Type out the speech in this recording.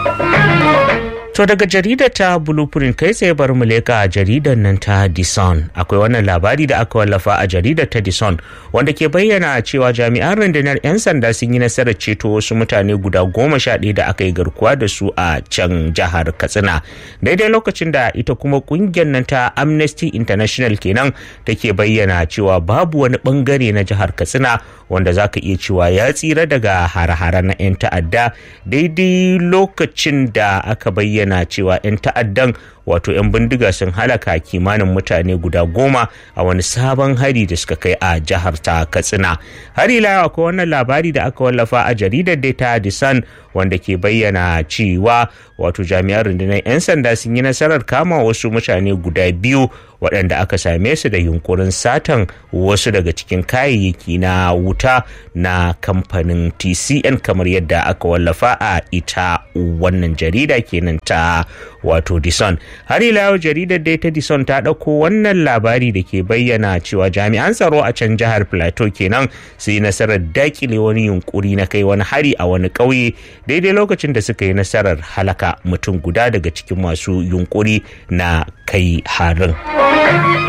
To daga jaridar ta Blueprint kai tsaye bar mu leka jaridar nan ta Dison. Akwai wannan labari da aka wallafa a jaridar ta Dison wanda ke bayyana cewa jami'an rundunar 'yan sanda sun yi nasarar ceto wasu mutane guda goma sha ɗaya da aka yi garkuwa da su a can jihar Katsina. Daidai lokacin da ita kuma kungiyar nan ta Amnesty International kenan take bayyana cewa babu wani bangare na jihar Katsina wanda za ka iya cewa ya tsira daga hare-hare na 'yan ta'adda daidai lokacin da aka bayyana cewa 'yan ta'addan wato 'yan bindiga sun halaka kimanin mutane guda goma a wani sabon hari da suka kai a jihar ta katsina har ila akwai wannan labari da aka wallafa a jaridar data the sun wanda ke bayyana cewa wato jami'an rundunar 'yan sanda sun yi nasarar kama wasu mutane guda biyu waɗanda aka same su da yunkurin satan wasu daga cikin kayayyaki na wuta na kamfanin tcn kamar yadda aka wallafa a ita wannan jarida kenan ta wato dison har ila yau jaridar dai ta dison ta ɗauko wannan labari da ke bayyana cewa jami'an tsaro a can jihar plateau kenan su yi nasarar dakile wani yunkuri na kai wani hari a wani ƙauye daidai lokacin da suka yi nasarar halaka mutum guda daga cikin masu yunkuri na kai harin.